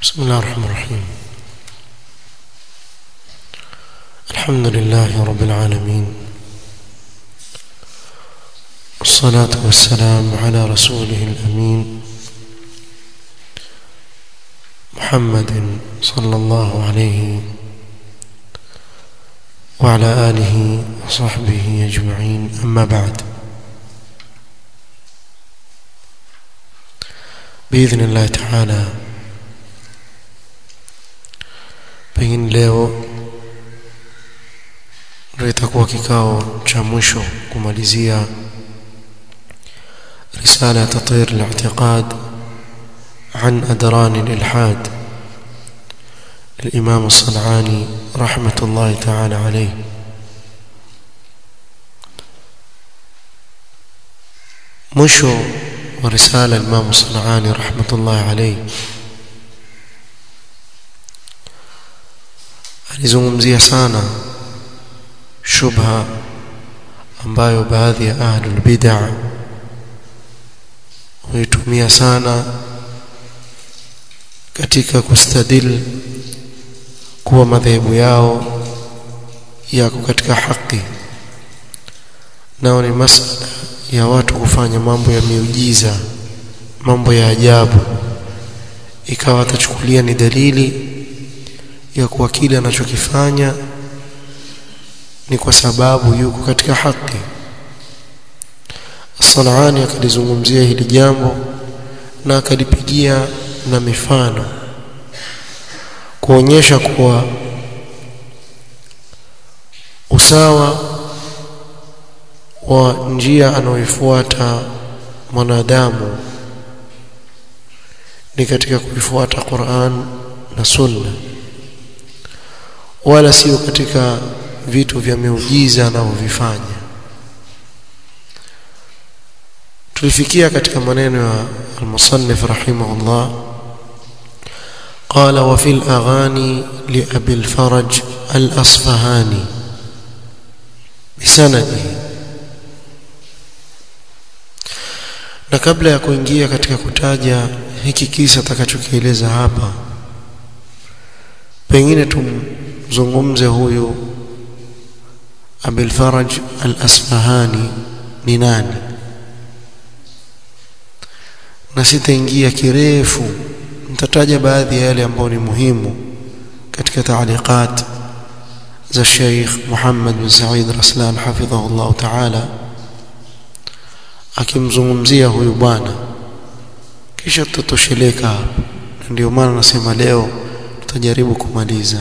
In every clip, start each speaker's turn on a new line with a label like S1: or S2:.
S1: بسم الله الرحمن الرحيم الحمد لله رب العالمين والصلاة والسلام على رسوله الأمين محمد صلى الله عليه وعلى آله وصحبه أجمعين أما بعد بإذن الله تعالى pengine leo ndio itakuwa kikao cha mwisho kumalizia risala tatir al-i'tiqad عن أدران الإلحاد للإمام الصنعاني رحمة الله تعالى عليه مشو ورسالة الإمام الصنعاني رحمة الله عليه alizungumzia sana shubha ambayo baadhi ya ahlul bid'ah huitumia sana katika kustadil kuwa madhehebu yao yako katika haki nao ni masala ya watu kufanya mambo ya miujiza mambo ya ajabu ikawa atachukulia ni dalili ya kuwa kile anachokifanya ni kwa sababu yuko katika haki Salani akalizungumzia hili jambo na akalipigia na mifano kuonyesha kuwa usawa wa njia anayoifuata mwanadamu ni katika kuifuata Qur'an na Sunna wala sio katika vitu vya miujiza anavyovifanya tulifikia katika maneno ya المصنف رحمه الله قال وفي الأغاني لأبي الفرج الأصفهاني بسنده na kabla ya kuingia katika kutaja hiki kisa atakachokieleza hapa pengine tumzungumze huyu Abil Faraj al-Asfahani ni nani na sitaingia kirefu nitataja baadhi ya yale ambayo ni muhimu katika taaliqat za Sheikh Muhammad bin Said Raslan hafidhahu Allah ta'ala akimzungumzia huyu bwana kisha tutatosheleka hapa ndio maana nasema leo tutajaribu kumaliza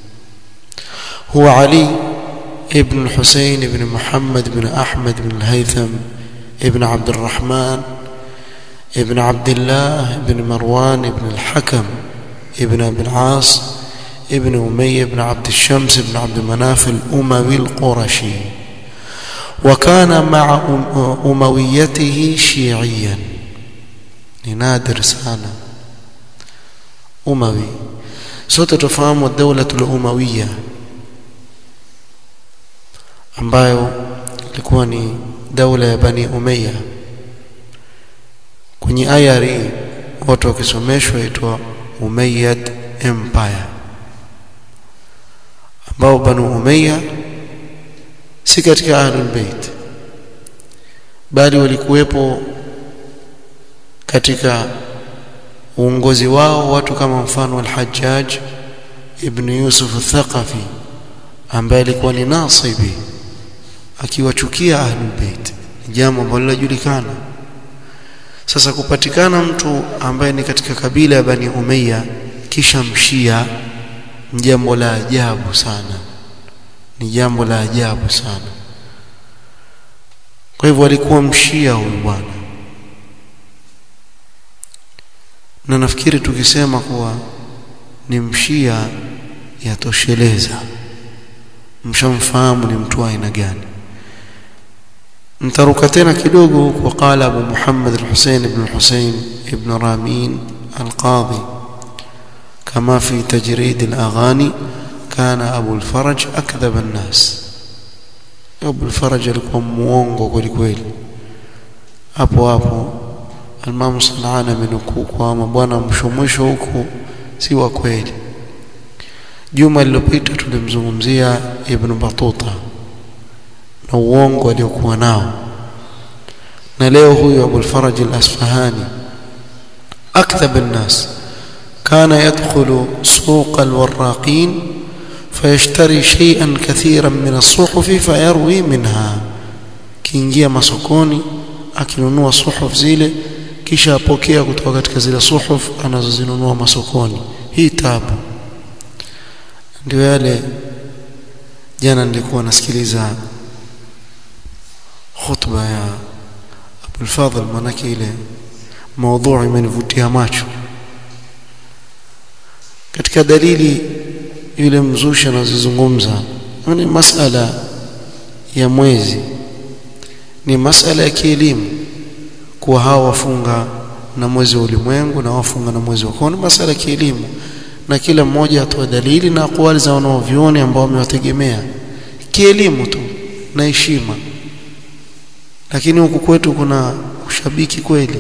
S1: huwa Ali ibn Hussein ibn Muhammad ibn Ahmad ibn Haytham ibn Abd الرحمن ابن عبد الله بن مروان بن الحكم ابن ابي العاص ابن أمية بن عبد الشمس بن عبد مناف الأموي القرشي وكان مع أمويته شيعيا نادر سانا أموي sote tufahamu الدولة الأموية ambayo ilikuwa ni daula ya Bani Umayya kwenye ayari watu wakisomeshwa itwa Umayyad Empire ambao Banu Umayya si katika Ahlul Bait bali walikuwepo katika uongozi wao watu kama mfano al-Hajjaj ibn Yusuf al-Thaqafi ambaye alikuwa ni nasibi akiwachukia Ahlul Bait jambo ambalo linajulikana sasa kupatikana mtu ambaye ni katika kabila ya Bani Umayya kisha mshia ni jambo la ajabu sana ni jambo la ajabu sana kwa hivyo alikuwa mshia huyu bwana na nafikiri tukisema kuwa ni mshia yatosheleza mshamfahamu ni mtu aina gani ntaruka tena kidogo huko qala Abu Muhammad al-Husayn ibn al-Husayn ibn Ramin al-Qadhi kama fi tajrid al-aghani kana Abu al-Faraj akdhab an-nas Abu al-Faraj alikuwa muongo kweli kweli hapo hapo Al-Imam Sanani amenukuu kwamba bwana mwisho mwisho huku si wa kweli juma lililopita tulimzungumzia ibn Batuta na uongo aliokuwa nao na leo huyu Abu al-Faraj al-Asfahani akthab an-nas كان يدخل سوق الوراقين فيشتري شيئا كثيرا من الصحف فيروي منها kiingia masokoni akinunua suhuf zile kisha apokea kutoka katika zile suhuf anazozinunua masokoni hii tabu ndio yale jana nilikuwa nasikiliza khutba ya Abdul Fadhil manake ile maudhui imenivutia macho katika dalili yule mzushi anazozungumza ni masala ya mwezi ni masala ya kielimu kuwa hawa wafunga na mwezi wa ulimwengu na wafunga na mwezi wa koni masala ya kielimu na kila mmoja atoa dalili na akwali za wanaovioni ambao wamewategemea kielimu tu na heshima lakini huku kwetu kuna ushabiki kweli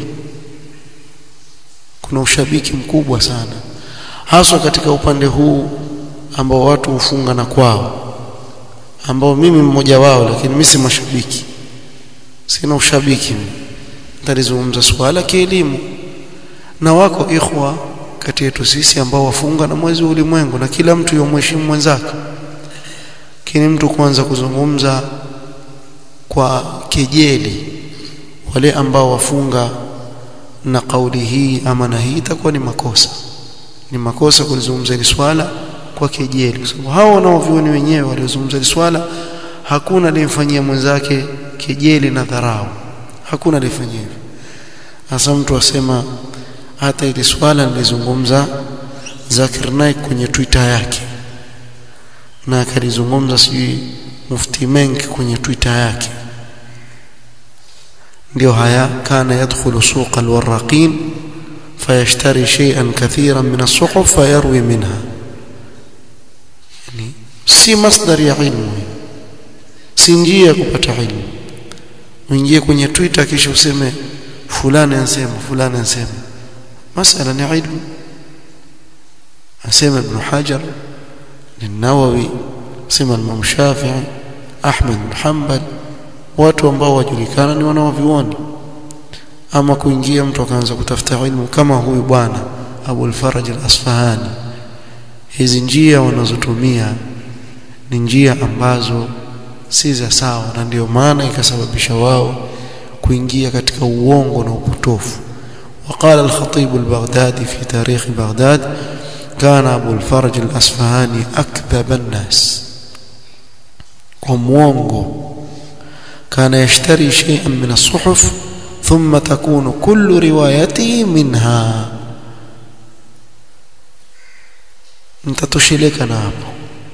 S1: kuna ushabiki mkubwa sana haswa katika upande huu ambao watu hufunga na kwao ambao mimi mmoja wao lakini mimi si mashabiki sina ushabiki nitalizungumza swala kielimu na wako ikhwa kati yetu sisi ambao wafunga na mwezi wa ulimwengu na kila mtu yomheshimu mwenzake lakini mtu kuanza kuzungumza kwa kejeli wale ambao wafunga na kauli hii ama na hii itakuwa ni makosa ni makosa kulizungumza hili swala kwa kejeli kwa sababu hao wanaovioni wenyewe waliozungumza hili swala hakuna aliyemfanyia mwenzake kejeli na dharau hakuna aliyefanyia hivyo hasa mtu asema hata ile swala nilizungumza Zakir Naik kwenye Twitter yake na akalizungumza sijui Mufti Menk kwenye Twitter yake ndio haya kana yadkhulu suq alwaraqin fayashtari shay'an kathiran min as-suhuf fayarwi minha yani si masdar ya ilmu si njia kupata ilmu uingie kwenye Twitter kisha useme fulani anasema fulani anasema masala ni ilmu asema ibn Hajar النووي sema Imam Shafi'i Ahmad bin Hanbal watu ambao wajulikana ni wanaovioni ama kuingia mtu akaanza kutafuta ilmu kama huyu bwana Abu al-Faraj al-Asfahani hizi njia wanazotumia ni njia ambazo si za sawa na ndio maana ikasababisha wao kuingia katika uongo na upotofu وقال الخطيب البغدادي في تاريخ بغداد كان أبو الفرج الأصفهاني أكذب الناس وموونغو كان يشتري شيئا من الصحف ثم تكون كل روايته منها nitatosheleka na hapo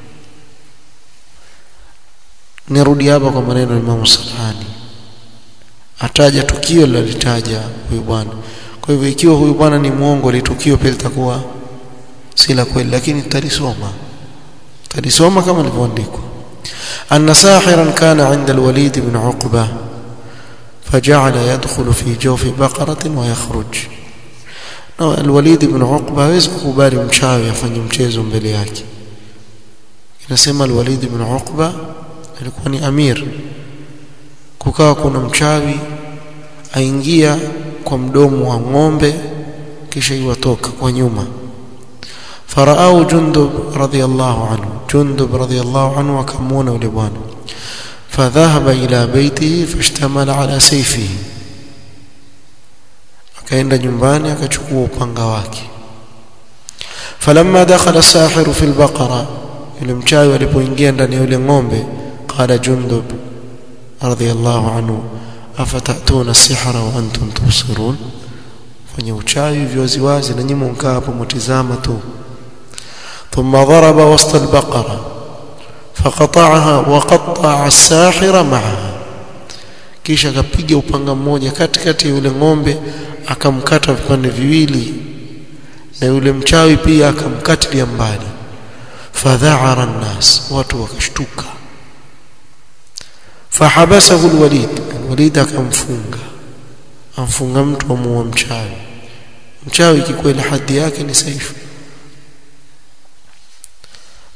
S1: nirudi hapa kwa maneno ya Imam Salhani ataja tukio lilitaja huyu bwana kwa hivyo ikiwa huyu bwana ni muongo litukio pia litakuwa si la kweli lakini tutalisoma tutalisoma kama lilivyoandikwa أن ساحرا كان عند الوليد بن عقبة فجعل يدخل في جوف بقرة ويخرج الوليد بن عقبة hawezi kukubali mchawi afanye mchezo mbele yake inasema الوليد بن عقبة alikuwa ni amir kukawa kuna mchawi aingia kwa mdomo wa ng'ombe kisha iwatoka kwa nyuma faraau jundub radiyallahu anhu jundub radiyallahu anhu akamwona yule bwana fadhahaba ila baitihi fashtamala ala sayfihi akaenda nyumbani akachukua upanga wake falamma dakhala sahiru fi albaqara yule mchawi alipoingia ndani ya yule ng'ombe qala jundub radiyallahu anhu afatatuna as-sihra wa antum tubsirun fanya uchawi viwaziwazi na nyinyi mkaa hapo mtizama tu ثم ضرب وسط البقرة فقطعها وقطع الساحر معها kisha akapiga upanga mmoja katikati ya yule ng'ombe akamkata vipande viwili na yule mchawi pia akamkatilia mbali fadha'ara an-nas watu wakashtuka fahabasahu al-walid al-walid akamfunga amfunga mtu amuua mchawi mchawi kikweli hadhi yake ni saifu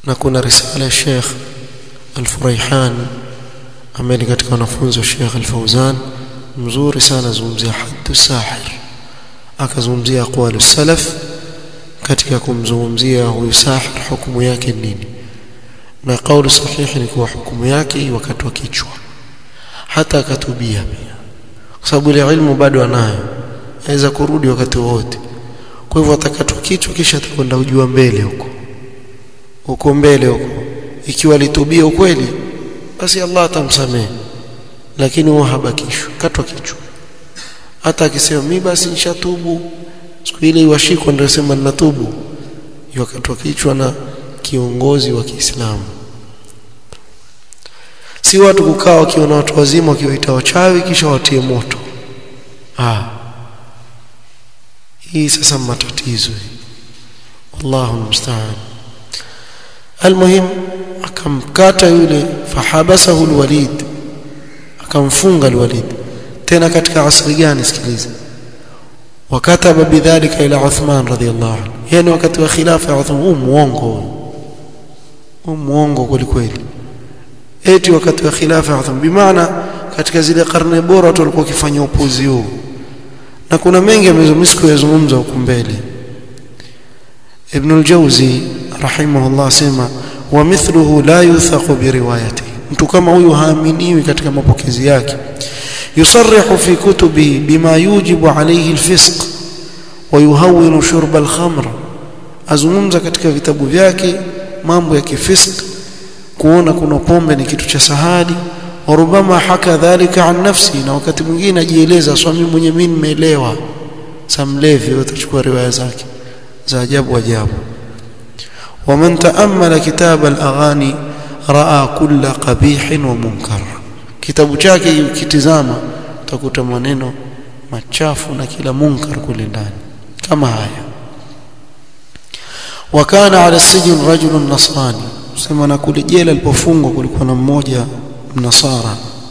S1: na kuna risala ya Sheikh Al-Furaihan ambaye katika wanafunzi wa Sheikh Al-Fauzan mzuri sana zungumzia haddu sahir akazungumzia aqwalu salaf katika kumzungumzia huyu sahir hukumu yake nini na kauli sahihi ni kuwa hukumu yake wakati wa kichwa hata akatubia pia kwa sababu ile ilmu bado anayo aweza kurudi wakati wote kwa hivyo atakatwa kichwa kisha atakwenda ujua mbele huko huko mbele huko ikiwa alitubia ukweli basi Allah atamsamehe lakini huwa habakishwa katwa kichwa hata akisema mimi basi nishatubu siku ile iwashikwa ndio sema ninatubu yakatwa kichwa na kiongozi wa Kiislamu si watu kukaa wakiona watu wazima wakiwaita wachawi kisha watie moto ah hii sasa matatizo wallahu musta'an almuhim akamkata yule fahabasahu alwalid akamfunga alwalid tena katika asri gani sikiliza wakataba bidhalika ila Uthman radhiyallahu anhu yani wakati wa khilafa ya Uthman huu muongo huu muongo kweli eti wakati wa khilafa ya Uthman bimaana katika zile karne bora watu walikuwa wakifanya upuzi huu na kuna mengi amezomisiku yazungumza huku mbele Ibn al-Jawzi rahimahullah sema wa mithluhu la yuthaqu bi riwayati mtu kama huyu haaminiwi katika mapokezi yake yusarrihu fi kutubi bima yujibu alayhi al-fisq wa yuhawwinu shurb al-khamr azungumza katika vitabu vyake mambo ya kifisq kuona kuna pombe ni kitu cha sahadi warubama haka dhalika an nafsi na wakati mwingine ajieleza swami mwenye mimi nimeelewa samlevi utachukua riwaya zake za ajabu ajabu ومن تأمل كتاب الأغاني رأى كل قبيح ومنكر kitabu chake ukitizama utakuta maneno machafu na kila munkar kule ndani kama haya wakana ala sijin rajulun nasrani sema na kule jela alipofungwa kulikuwa na mmoja mnasara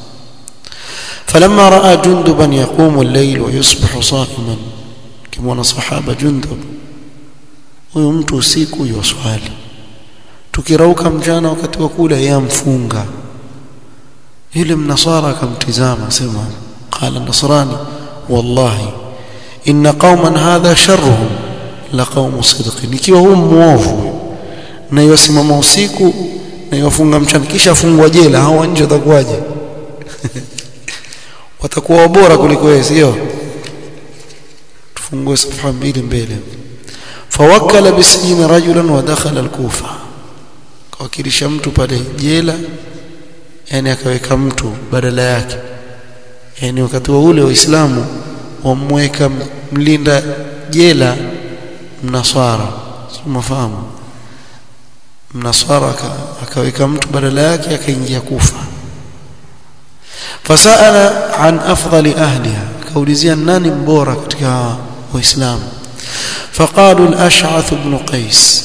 S1: فلما راى جندبا يقوم الليل ويصبح صائما كما صحابه جندب huyo mtu usiku yoswali tukirauka mchana wakati wa kula yamfunga yule mnasara akamtizama sema qala nasrani wallahi inna qauman hadha sharruhum la qaumu sidqin ikiwa huu muovu na yosimama usiku na yofunga mchana kisha afungwa jela hao nje watakuwaje watakuwa bora kuliko wewe sio tufungue safha mbili mbele fawakkala bisijini rajulan wa dakhala al-kufa kawakilisha mtu pale jela yani akaweka mtu badala yake yani wakati wa ule waislamu wamweka mlinda jela mnaswara umafahamu mnaswara akaweka mtu badala yake akaingia kufa fasala an afdali ahliha kaulizia nani mbora katika waislamu فقالوا الأشعث بن قيس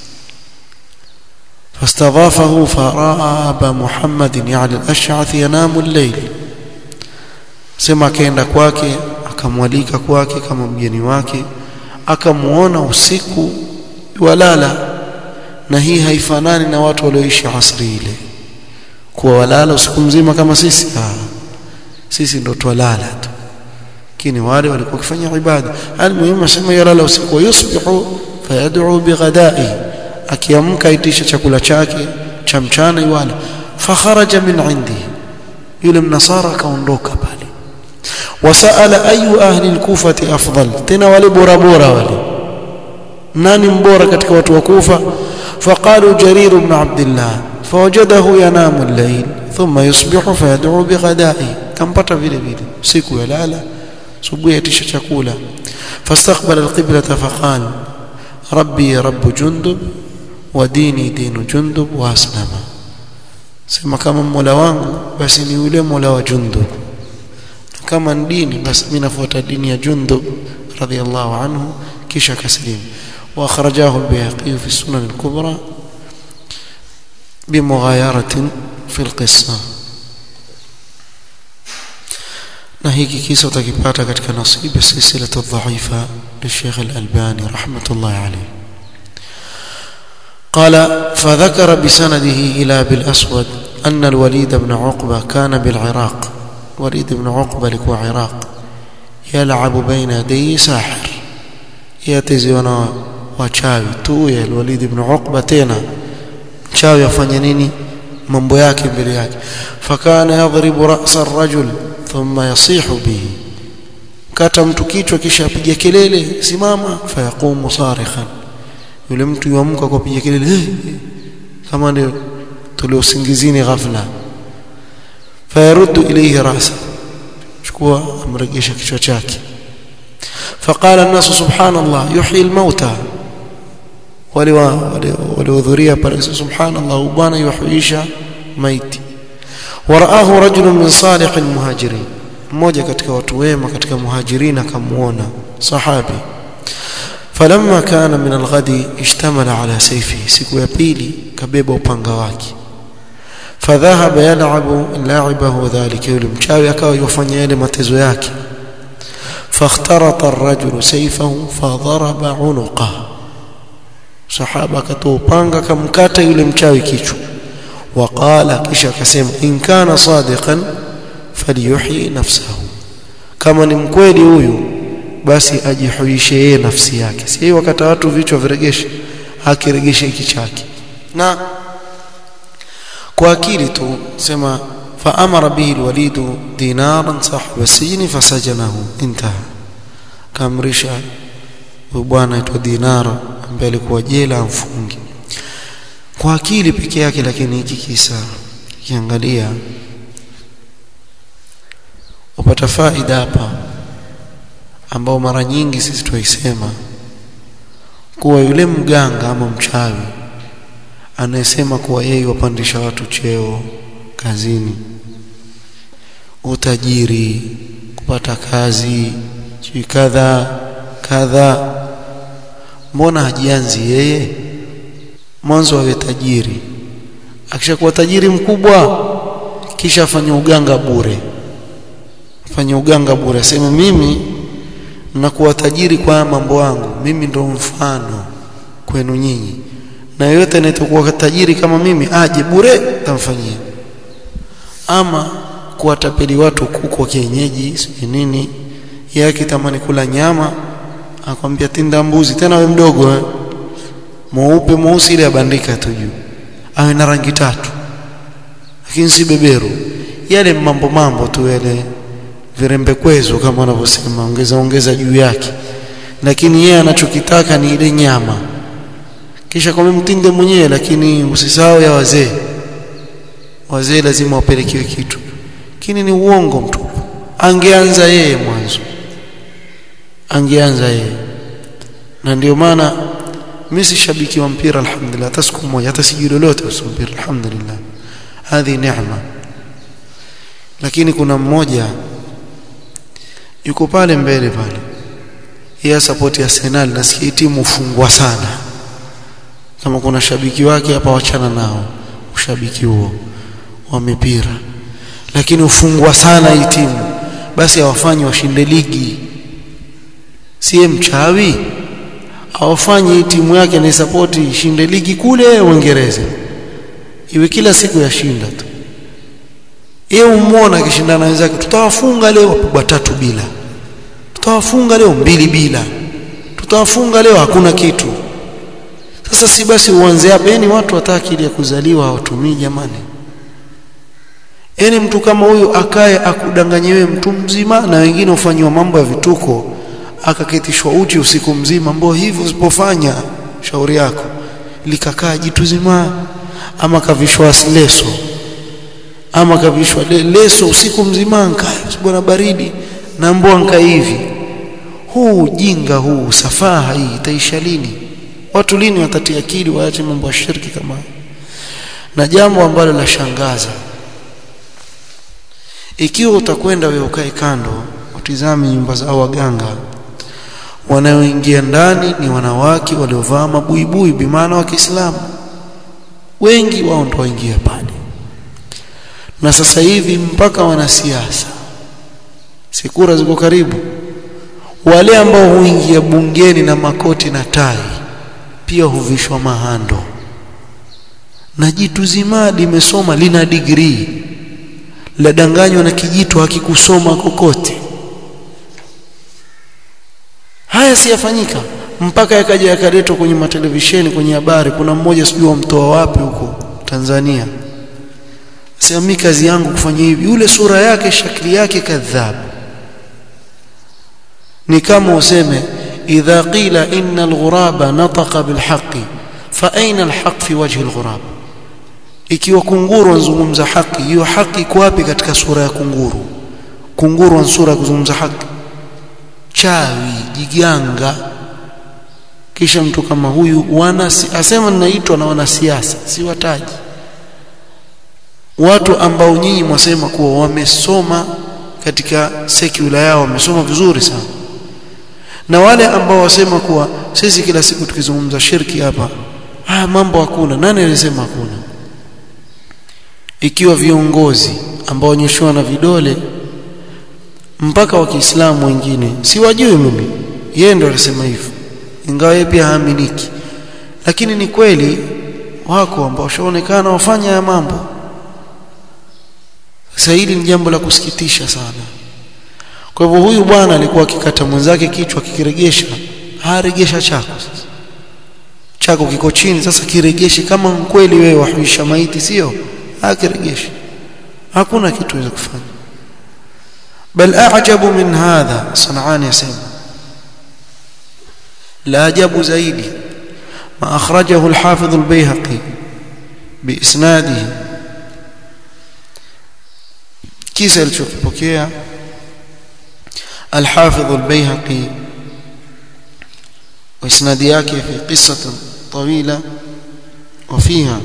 S1: فاستضافه فرأى أبا محمد يعني الأشعث ينام الليل sema akaenda kwake akamwalika kwake kama mgeni wake akamuona usiku walala na hii haifanani na watu walioishi asri ile kuwa walala usiku mzima kama sisi ah sisi ndo twalala tu lakini wale walikuwa wakifanya ibada almuhimu asema yalala usiku yusbihu fayad'u bighada'i akiamka itisha chakula chake cha mchana iwala fakharaja min indi yule mnasara akaondoka pale wasaala ayu ahli al-kufati afdal tena wale bora bora wale nani mbora katika watu wa kufa faqalu jarir ibn abdullah fawajadahu yanamu al-layl thumma yusbihu fayad'u bighada'i kampata vile vile siku yalala subuhi yatisha chakula fastaqbala alqiblata faqala rabbi rabb jundub wa dini dinu jundub wa aslama sema kama mola wangu basi ni yule mola wa jundub kama ni dini basi mimi nafuata dini ya jundub radiyallahu anhu kisha kaslim wa akhrajahu al-bayhaqi fi sunan al-kubra بمغايرة في القصه na hiki kisa utakipata katika nasibu silsilatu dhaifa li Sheikh Al-Albani rahmatullahi alayhi قال فذكر بسنده إلى أبي الأسود أن الوليد بن عقبة كان بالعراق وليد بن عقبة لكو عراق يلعب بين يدي ساحر يتزيون wachawi tu ya Walid ibn Uqba tena mchawi afanya nini mambo yake mbele yake fakana yadhribu ra'sa ar-rajul thumma yasihu bihi kata mtu kichwa kisha apiga kelele simama fayaqumu sarikhan yule mtu yuamka kwa kupiga kelele hey, hey. kama ndio tuliosingizini ghafla fayaruddu ilayhi ra'sa chukua amregesha kichwa chake فقال الناس سبحان الله يحيي الموتى waliohudhuria pale subhanallah bwana yuhuisha maiti waraahu rajulun min salihil muhajirin mmoja katika watu wema katika muhajirin akamuona sahabi falamma kana min alghadi ishtamala ala sayfihi siku ya pili kabeba upanga wake fadhahaba yal'abu la'ibahu dhalika yule mchawi akawa yufanya yale matezo yake فاخترط الرجل سيفه فضرب عنقه sahaba akatoa upanga akamkata yule mchawi kichwa waqala kisha akasema in kana sadiqan falyuhyi nafsahu kama ni mkweli huyu basi ajihuishe yeye nafsi yake si wakati watu vichwa viregeshe akiregeshe hiki chake na kwa akili tu sema فأمر به الوليد دينارا صاحب السجن فسجنه انتهى كامرشا bwana aitwa dinara ambaye alikuwa jela amfungi kwa akili peke yake lakini hiki kisa kiangalia upata faida hapa ambao mara nyingi sisi tuisema kuwa yule mganga ama mchawi anayesema kuwa yeye wapandisha watu cheo kazini utajiri kupata kazi sijui kadha kadha mbona hajianzi yeye mwanzo awe tajiri akishakuwa tajiri mkubwa kisha afanye uganga bure afanye uganga bure aseme mimi nakuwa tajiri kwa mambo yangu mimi ndo mfano kwenu nyinyi na yote anayetokuwa tajiri kama mimi aje bure tamfanyia ama kuwatapeli watu kuku wa kienyeji sijui nini yeye akitamani kula nyama akwambia tinda mbuzi tena we mdogo eh mweupe mweusi ile abandika tu juu awe na rangi tatu lakini si beberu yale mambo mambo tu yale virembe kwezo kama wanavyosema ongeza ongeza juu yake lakini yeye anachokitaka ni ile nyama kisha kwa mtinde mwenyewe lakini usisahau ya wazee wazee lazima wapelekiwe kitu lakini ni uongo mtupu angeanza yeye mwanzo angeanza yeye na ndio maana mimi si shabiki wa mpira alhamdulillah hata siku moja hata sijui lolote kuhusu mpira alhamdulillah hadhi neema lakini kuna mmoja yuko pale mbele pale yeye support ya Arsenal nasikia timu ufungwa sana kama kuna shabiki wake hapa wachana nao ushabiki huo wa mipira lakini ufungwa sana hii timu basi hawafanyi washinde ligi siye mchawi hawafanyi hii timu yake ni support ishinde ligi kule Uingereza iwe kila siku yashinda tu yeye umuona akishindana na wenzake tutawafunga leo watatu bila tutawafunga leo mbili bila tutawafunga leo hakuna kitu sasa si basi uanze hapa yani watu wataki ile kuzaliwa hawatumii jamani yani mtu kama huyu akae akudanganye wewe mtu mzima na wengine ufanywa mambo ya vituko akaketishwa uchi usiku mzima ambao hivyo usipofanya shauri yako likakaa jitu zima ama kavishwa leso ama kavishwa le, leso usiku mzima nkaa bwana baridi na mbwa nka hivi huu ujinga huu safaha hii itaisha lini watu lini watatia akili waache mambo ya shirki kama na jambo ambalo la shangaza ikiwa utakwenda wewe ukae kando utizame nyumba za waganga wanaoingia ndani ni wanawake waliovaa mabuibui bimaana wa Kiislamu wengi wao ndio waingia pale na sasa hivi mpaka wanasiasa sikura ziko karibu wale ambao huingia bungeni na makoti na tai pia huvishwa mahando na jitu zima limesoma lina degree ladanganywa na kijito hakikusoma kokote haya siyafanyika mpaka yakaja yakaletwa kwenye matelevisheni kwenye habari kuna mmoja sijui wamtoa wapi huko Tanzania sema mimi kazi yangu kufanya hivi yule sura yake shakli yake kadhab ni kama useme idha qila inna alghuraba nataqa bilhaqi fa aina alhaq fi wajhi alghurab ikiwa kunguru anazungumza haki hiyo haki iko wapi katika sura ya kunguru kunguru ana sura ya kuzungumza haki chawi jiganga kisha mtu kama huyu wana asema ninaitwa na wanasiasa si wataji watu ambao nyinyi mwasema kuwa wamesoma katika sekula yao wamesoma vizuri sana na wale ambao wasema kuwa sisi kila siku tukizungumza shirki hapa ah mambo hakuna nani alisema hakuna ikiwa viongozi ambao onyeshwa na vidole mpaka wa Kiislamu wengine si wajui mimi yeye ndo alisema hivyo ingawa yeye pia haaminiki lakini ni kweli wako ambao washaonekana wafanya ya mambo sasa hili ni jambo la kusikitisha sana kwa hivyo huyu bwana alikuwa akikata mwenzake kichwa kikiregesha haregesha chako sasa chako kiko chini sasa kiregeshe kama kweli wewe wahuisha maiti sio akiregeshe hakuna kitu weza kufanya bal a'jabu min hadha sanani yasema la ajabu zaidi ma akhrajahu al-hafidh al-bayhaqi biisnadihi kisa alichokipokea الحافظ البيهقي واسناد yake في قصة طويلة وفيها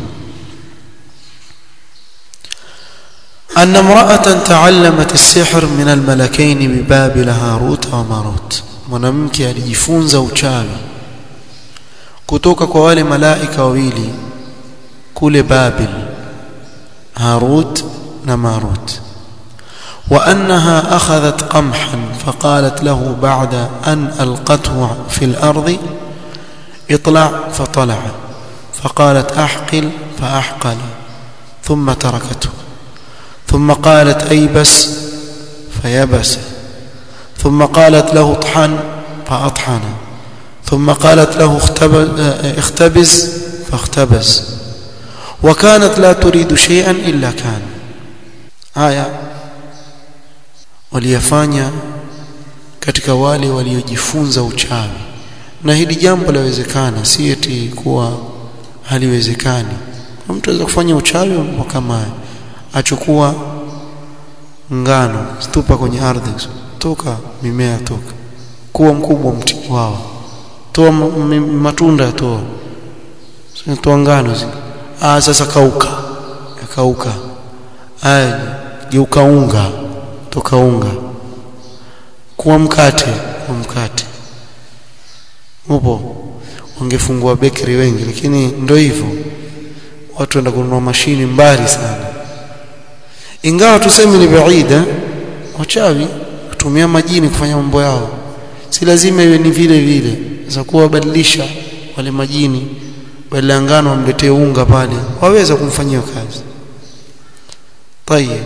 S1: أن امرأة تعلمت السحر من الملكين ببابل هاروت وماروت mwanamke alijifunza uchawi kutoka kwa wale malaika wawili kule Babil Harut na Marut وأنها أخذت قمحا فقالت له بعد أن ألقته في الأرض اطلع فطلع فقالت أحقل فأحقل ثم تركته ثم قالت أيبس فيبس ثم قالت له اطحن فأطحن ثم قالت له اختبز فاختبز وكانت لا تريد شيئا إلا كان آية waliyafanya katika wale waliojifunza uchawi na hili jambo lawezekana si eti kuwa haliwezekani mtu anaweza kufanya uchawi kama achukua ngano stupa kwenye ardhi toka mimea toka kuwa mkubwa mti wao toa matunda toa toa ngano zile ah sasa kauka yakauka aya geuka unga toka unga kuwa mkate kuwa mkate upo wangefungua bakery wengi lakini ndio hivyo watu wenda kununua mashini mbali sana ingawa tuseme ni baida wachawi kutumia majini kufanya mambo yao si lazima iwe ni vile vile za kuwabadilisha wale majini badala ngano wamletee unga pale waweza kumfanyia kazi tayeb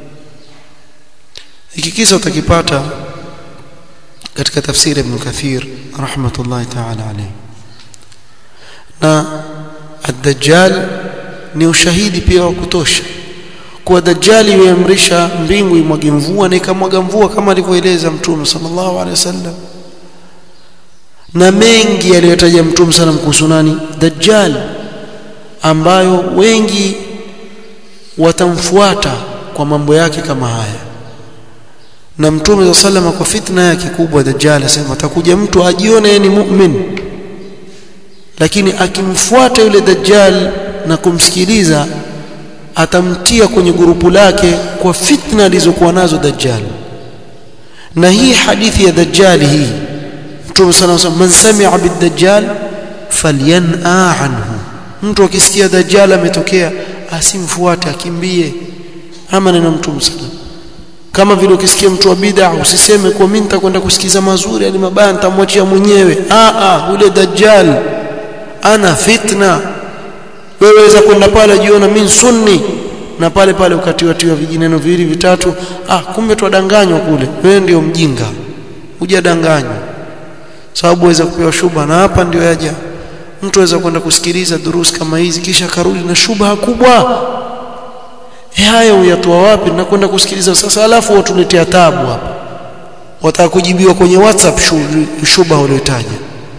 S1: hiki kisa utakipata katika tafsiri ibn Kathir rahmatullahi ta'ala alayhi na ad-dajjal ni ushahidi pia wa kutosha kuwa dajjali yuamrisha mbingu imwage mvua na ikamwaga mvua kama alivyoeleza mtume sallallahu alaihi wasallam na mengi aliyotaja mtume sana kuhusu nani dajjal ambayo wengi watamfuata kwa mambo yake kama haya na mtume za salama kwa fitna yake kubwa dajjal asema atakuja mtu ajione yeye ni mu'min lakini akimfuata yule dajjal na kumsikiliza atamtia kwenye gurupu lake kwa fitna alizokuwa nazo dajjal na hii hadithi ya dajjal hii mtume sana anasema man sami'a bid-dajjal falyan'a anhu mtu akisikia dajjal ametokea asimfuate akimbie ama neno mtume sana kama vile ukisikia mtu wa bid'a usiseme kwa mimi nitakwenda kusikiza mazuri ali mabaya nitamwachia mwenyewe a a ule dajjal ana fitna wewe waweza kwenda pale jiona mimi sunni na pale pale ukatiwatiwa vijineno viwili vitatu ah kumbe twadanganywa kule wewe ndio mjinga hujadanganywa sababu waweza kupewa shuba na hapa ndio yaja mtu aweza kwenda kusikiliza durusi kama hizi kisha karudi na shubha kubwa e haya uyatoa wapi na kwenda kusikiliza sasa alafu watuletea tabu hapa wataka kujibiwa kwenye whatsapp shubha uliotaja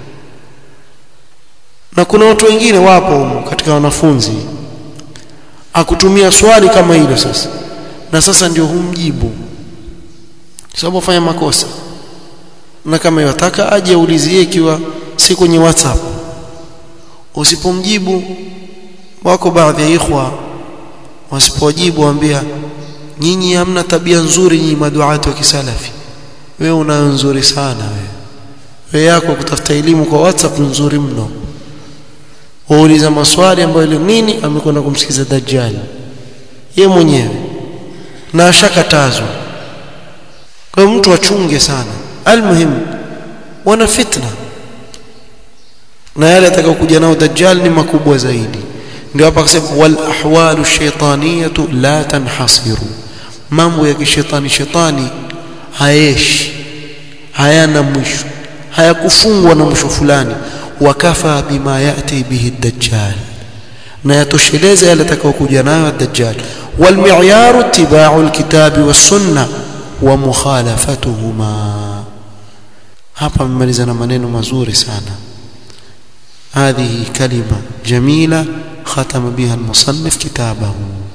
S1: na kuna watu wengine wapo katika wanafunzi akutumia swali kama hilo sasa na sasa ndio humjibu sababu afanya makosa na kama yataka aje aulizie ikiwa si kwenye whatsapp usipomjibu wako baadhi ya ikhwa wasipojibu waambia nyinyi hamna tabia nzuri nyinyi maduati wa kisalafi wewe unayo nzuri sana wewe wewe yako kutafuta elimu kwa whatsapp nzuri mno wauliza maswali ambayo ile nini amekwenda kumsikiza dajjal ye mwenyewe na ashakatazwa kwa hiyo mtu achunge sana almuhim wana fitna na yale atakayokuja nao dajjal ni makubwa zaidi ndio hapa akasema wal ahwalu shaytaniyatu la tanhasiru mambo ya kishetani shetani hayeshi hayana mwisho hayakufungwa na mwisho fulani wakafa bima yati bihi dajjal na yatosheleza yale atakayokuja nayo dajjal wal mi'yaru ittiba'u alkitabi was sunna wa mukhalafatuhuma hapa mmaliza na maneno mazuri sana هذه كلمة جميلة ختم بها المصنف كتابه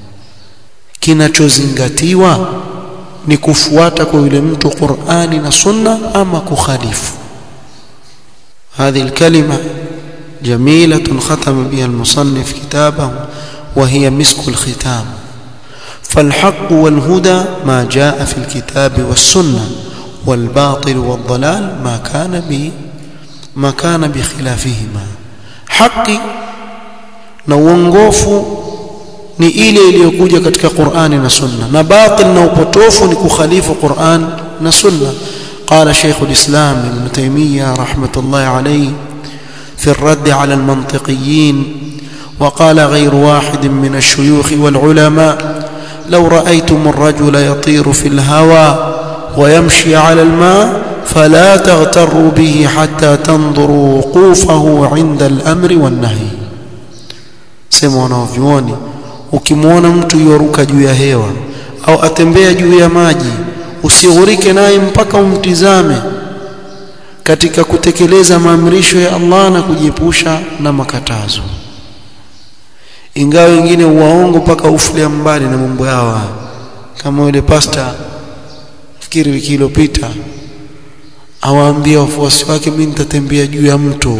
S1: kinachozingatiwa ni kufuata kwa yule mtu Qur'ani na Sunna ama kukhalifu هذه الكلمة جميلة ختم بها المصنف كتابه وهي مسك الختام فالحق والهدى ما جاء في الكتاب والسنة والباطل والضلال ما كان به ما كان بخلافهما haki na uongofu ni ile iliyokuja katika Qur'ani na Sunna na batil na upotofu ni kukhalifu Qur'an na Sunna قال شيخ الإسلام ابن تيمية رحمة الله عليه في الرد على المنطقيين وقال غير واحد من الشيوخ والعلماء لو رأيتم الرجل يطير في الهوى ويمشي على الماء فلا تغتروا به حتى تنظروا وقوفه عند الأمر والنهي sema wanavyuoni ukimwona mtu yoruka juu ya hewa au atembea juu ya maji usighurike naye mpaka umtizame katika kutekeleza maamrisho ya Allah na kujiepusha na makatazo ingawa wengine uwaongo mpaka ufulia mbali na mambo yao kama yule pasta fikiri wiki iliyopita awaambia wafuasi wake mimi nitatembea juu ya mto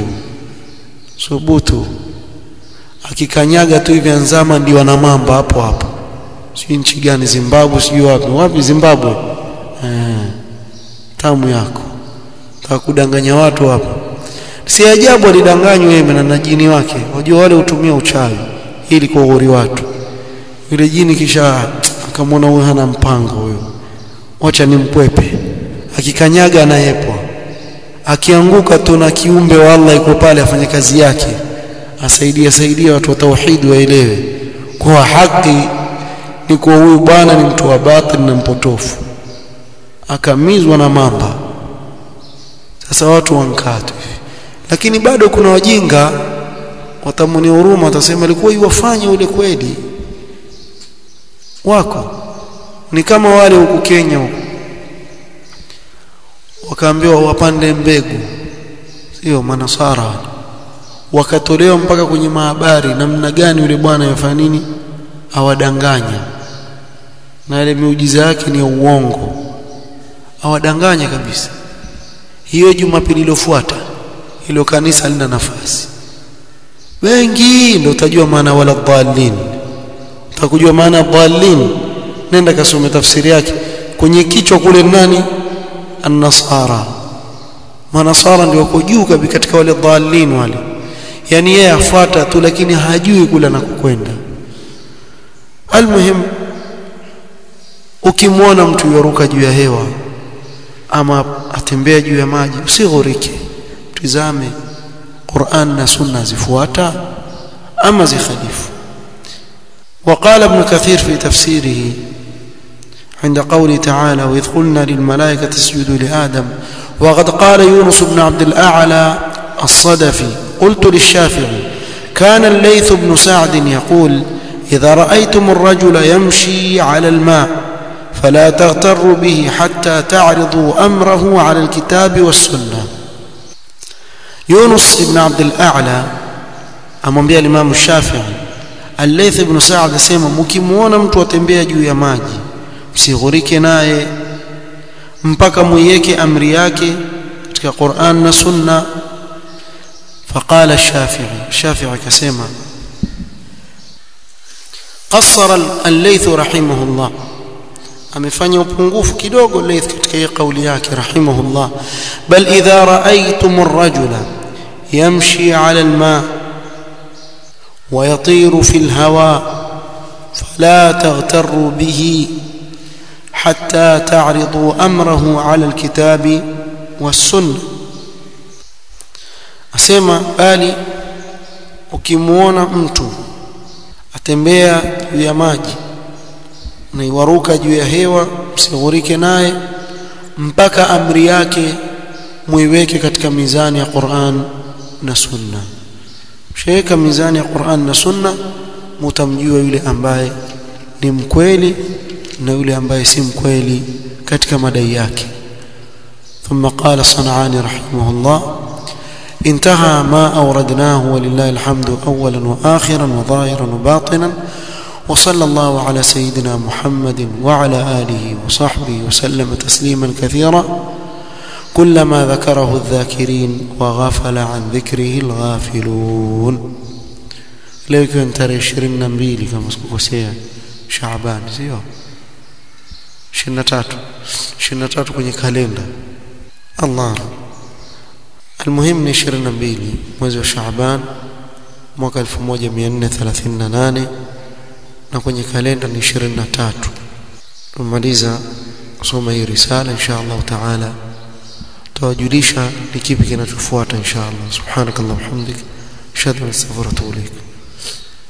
S1: subutu akikanyaga tu hivi anzama ndio ana mamba hapo hapo si nchi gani Zimbabwe sijui wapi wapi Zimbabwe eh tamu yako takudanganya watu hapo si ajabu alidanganywa yeye na najini wake wajua wale hutumia uchawi ili kughuri watu yule jini kisha akamwona huyo hana mpango huyo wacha nimpwepe akikanyaga anayepwa akianguka tu na kiumbe wa Allah iko pale afanye kazi yake asaidia saidia watu wa tauhid waelewe kwa haki ni kwa huyu bwana ni mtu wa batil na mpotofu akamizwa na mamba sasa watu wankatu hivi lakini bado kuna wajinga watamuni huruma watasema alikuwa iwafanye ule kweli wako ni kama wale huku Kenya huku wakaambiwa wapande mbegu sio manasara wakatolewa mpaka kwenye mahabari namna gani yule bwana yafanya nini awadanganya na ile miujiza yake ni ya uongo awadanganya kabisa hiyo jumapili iliyofuata ilo kanisa lina nafasi wengi ndio utajua maana wala dhalin utakujua maana dhalin nenda kasome tafsiri yake kwenye kichwa kule nani an-nasara manasara ndio wako juu kabisa katika wale dhalin wale yani yeye afuata tu lakini hajui kula na kukwenda almuhim ukimwona mtu yoruka juu ya hewa ama atembea juu ya maji usighurike tizame Qur'an na Sunna zifuata ama zikhalifu وقال ابن كثير في تفسيره عند قوله تعالى وإذ قلنا للملائكة اسجدوا لآدم وقد قال يونس بن عبد الأعلى الصدفي قلت للشافعي كان الليث بن سعد يقول إذا رأيتم الرجل يمشي على الماء فلا تغتروا به حتى تعرضوا أمره على الكتاب والسنة يونس بن عبد الأعلى amwambia Imam Shafi'i Al-Layth ibn Sa'd asema mkimuona mtu atembea juu ya maji msighurike naye mpaka muiweke amri yake katika Qur'an na Sunna فقال الشافعي الشافعي كسمع قصر الليث رحمه الله amefanya upungufu kidogo Layth katika hii kauli yake rahimahullah bal idha ra'aytum ar-rajula yamshi 'ala al-ma' wa yatiru fi al-hawa fala taghtarru bihi hatta ta'ridu amrahu 'ala al-kitabi was-sunnah asema bali ukimuona mtu atembea juu ya maji na iwaruka juu ya hewa msighurike naye mpaka amri yake muiweke katika mizani ya Qur'an na Sunna sheka mizani ya Qur'an na Sunna mutamjua yule ambaye ni mkweli na yule ambaye si mkweli katika madai yake ثم قال صنعاني رحمه الله انتهى ما أوردناه ولله الحمد أولا وآخرا وظاهرا وباطنا وصلى الله على سيدنا محمد وعلى آله وصحبه وسلم تسليما كثيرا كلما ذكره الذاكرين وغفل عن ذكره الغافلون leo ikiwa ni tarehe ishirini na mbili kama sikukosea Shaaban sio ishirini na tatu ishirini na tatu kwenye kalenda Allah almuhim ni ishirini na mbili mwezi wa Shaaban mwaka 1438 na kwenye kalenda ni 23 tumaliza kusoma hii risala insha Allah taala tawajulisha ni kipi kinachofuata insha Allah subhanakallahumma hamdik ashhadu an la ilaha illa anta astaghfiruka wa atubu ilaik